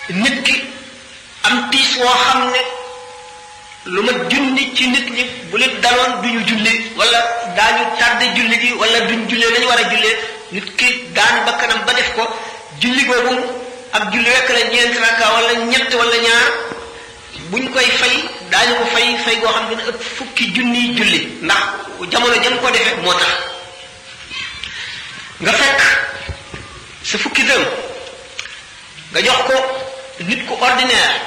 nit ki am tiis woo xam ne lu ma junni ci nit ñi bu leen daloon duñu julli wala daañu tardé julli gi wala duñ jullee lañu war a jullee nit ki daan ba kanam ba def ko julli googu ak julli rekk la ñeenti rakka wala ñett wala ñaar buñ koy fay daañu ko fay fay goo xam ne dina ëpp fukki junniy julli ndax jamono jëm ko defee moo tax nga fekk sa fukki dërëm nga jox ko nit ku ordinaire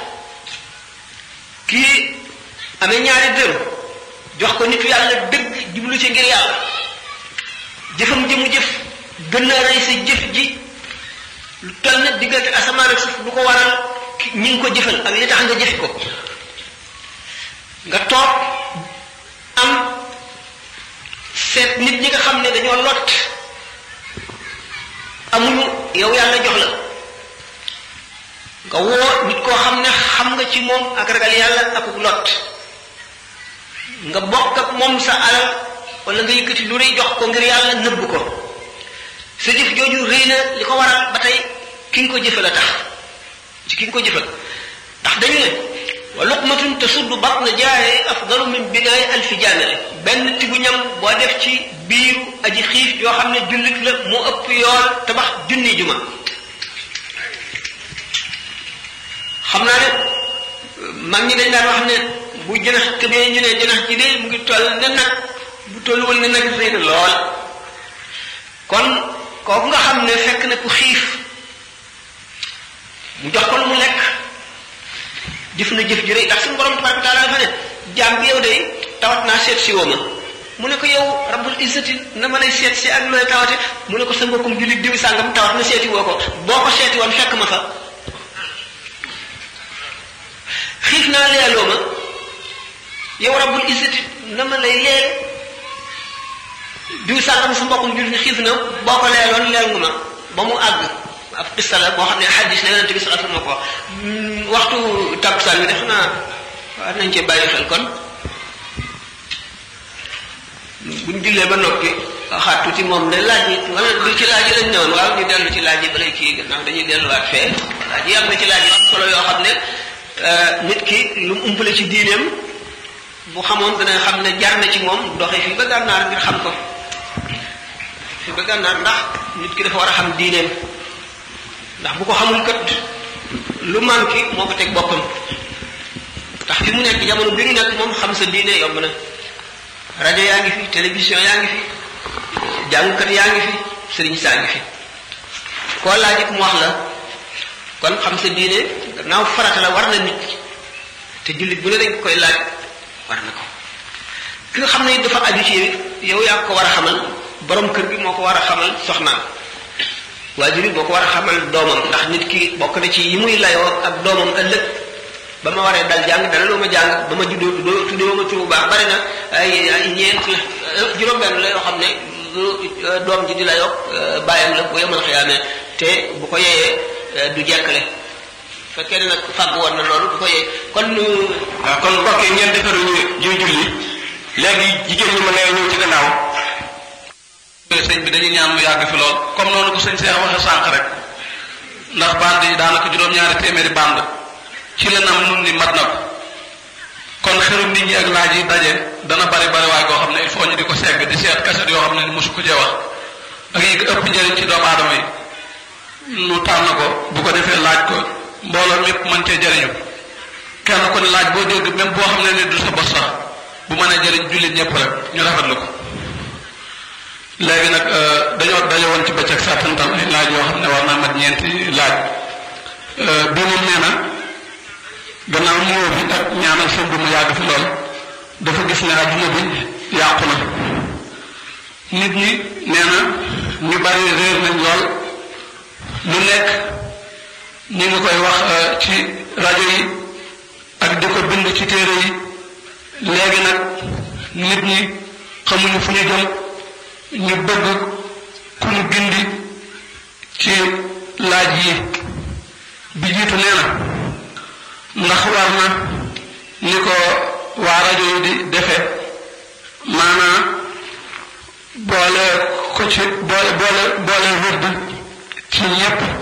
kii amee ñaari dërëm jox ko nitu yàlla dëgg jublu ci ngir yàlla jëfam jëmu jëf gën na rëy sa jëf ji lu toll na diggante asamaan ak suuf lu ko waral ñi ngi ko jëfal ak li tax nga jëfi ko nga toog am seet nit ñi nga xam ne dañoo lot amuñu yow yàlla jox la nga woo nit koo xam ne xam nga ci moom ak ragal yàlla ak lot nga bokk ak moom sa alal wala nga yëkkati lu rëy jox ko ngir yàlla nëbb ko sa jëf jooju rëy na li ko waral ba tey ki nga ko jëfal a tax ci ki nga ko jëfal ndax dañu ne wa luqmatun tasuddu batna jaare afdalu min binaay alfi jaamale benn tibu ñam boo def ci biiru aji xiif yoo xam ne jullit la mu ëpp yool tabax junni juma xam naa ne mag ñi dañ daan wax ne bu jënax tëbee ñu ne jënax ji de mu ngi toll ne nag bu tolluwul ne nag rëy na lool kon kooku nga xam ne fekk na ku xiif mu jox ko lu mu lekk jëf na jëf ji rëy ndax suñu borom tabaraka taala dafa ne jaam bi yow de tawat naa seet si woo ma mu ne ko yow rabbul izzati na ma lay seet si ak looy tawate mu ne ko sa mbokkum jullit diw sàngam tawat na seeti woo ko boo ko seeti woon fekk ma fa xiif naa leeloo ma yow rabbul izzati na ma lay leel diw sàngam sa mbokkum jullit xiif na boo ko leeloon leel nga ma ba mu àgg ab qissa la boo xam ne xadis ne yonente bi sallallahu alayhi wasallam ko waxtu takkusaan bi def naa war nañ cee bàyyi xel kon buñ jullee ba noppi xaat tuuti moom de laaj yi wala du ci laaj yi lañ newoon waaw ñu dellu ci laaj yi balay kii gannaaw dañuy delluwaat fee laaj yi am na ci laaj yu am solo yoo xam ne nit ki lu mu umpale ci diineem bu xamoon dana xam ne jar na ci moom doxee fii ba gànnaar ngir xam ko fii ba gànnaar ndax nit ki dafa war a xam diineem ndax bu ko xamul kat lu manqué moo ko teg boppam ndax fi mu nekk jamono bi ñu nekk moom xam sa diine yomb na rajo yaa ngi fi télévision yaa ngi fi jàngkat yaa ngi fi sëriñ saa ngi fi koo laaj it mu wax la kon xam sa diine gannaaw farata la war na nit te jullit bu ne dañ koy laaj war na ko ki nga xam ne dafa aju ci yow yaa ko war a xamal borom kër gi moo ko war a xamal soxnaam waajur yi moo ko war a xamal doomam ndax nit ki bokk na ci yi muy layoo ak doomam ëllëg ba ma waree dal jàng dana loo ma jàng ba ma juddoo tuddoo tuddoo ma turu baax bari na ay ay ñeent la juróom-benn la yoo xam ne doom ji di la yokk bàyyam la bu yemal xiyaamee te bu ko yeyee du jekkale fekkee ne nag fàgg woon na loolu du ko yee kon waaw kon mbokk yi ngeen defaruñu juy julli léegi jigéen ñi ma ngay ñëw ci gannaaw sëñ bi dañuy ñaan mu yàgg fi lool comme noonu ko sëñ Seex waxe sànq rek ndax band yi daanaka juróom-ñaari téeméeri band ci la nam nun ni mat na ko kon xerum nit ñi ak laaj yi daje dana bari bari waay koo xam ne il faut ñu di ko segg di seet kaset yoo xam ne mosu ko cee wax ak yi ëpp njëriñ ci doomu aadama yi nu tànn ko bu ko defee laaj ko mbooloo mépp mën cee jëriñu kenn ku ne laaj boo dégg même boo xam ne ni du sa bos sax bu mën a jëriñ jullit ñëpp rek ñu rafetlu ko léegi nag dañoo daje woon ci bëccëg sàttantal ay laaj yoo xam ne war naa mat ñeenti laaj bi moom nee na gannaaw nuyoo bi ak ñaanal sëñ bi mu yàgg fi lool dafa gis ne adduna bi yàqu na nit ñi nee na ñu bari réer nañ lool lu nekk ñu ngi koy wax ci rajo yi ak di ko bind ci téere yi léegi nag nit ñi xamuñu fu ñu jëm ñu bëgg ku ñu gindi ci laaj yi bi jiitu nee na ndax war na ni ko waa rajo yi di defe maanaam boole ko ci boole boole boole wërd ci ñépp